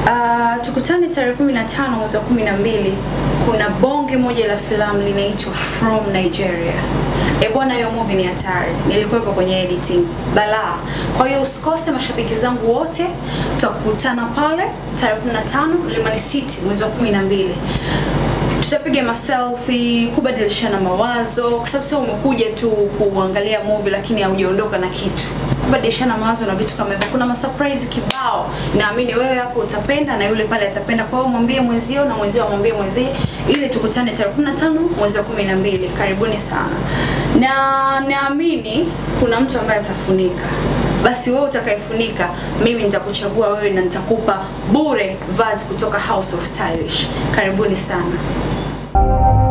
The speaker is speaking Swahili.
Uh, tukutane tarehe 15 mwezi wa 12. Kuna bonge moja la filamu linaitwa From Nigeria. E bwana, hiyo movie ni hatari. Nilikuwepo kwenye editing balaa. Kwa hiyo usikose, mashabiki zangu wote, tutakutana pale tarehe 15 Mlimani City mwezi wa 12 tutapiga maselfie, kubadilishana mawazo, kwa sababu sio umekuja tu kuangalia movie lakini haujaondoka na kitu. Kubadilishana mawazo na vitu kama hivyo. Kuna masurprise kibao, naamini wewe hapo utapenda na yule pale atapenda. Kwa hiyo mwambie mwenzio na mwenzio amwambie mwenzie, ili tukutane tarehe 15 mwezi wa 12. Karibuni sana, na naamini kuna mtu ambaye atafunika basi wewe utakayefunika, mimi nitakuchagua wewe na nitakupa bure vazi kutoka House of Stylish. Karibuni sana.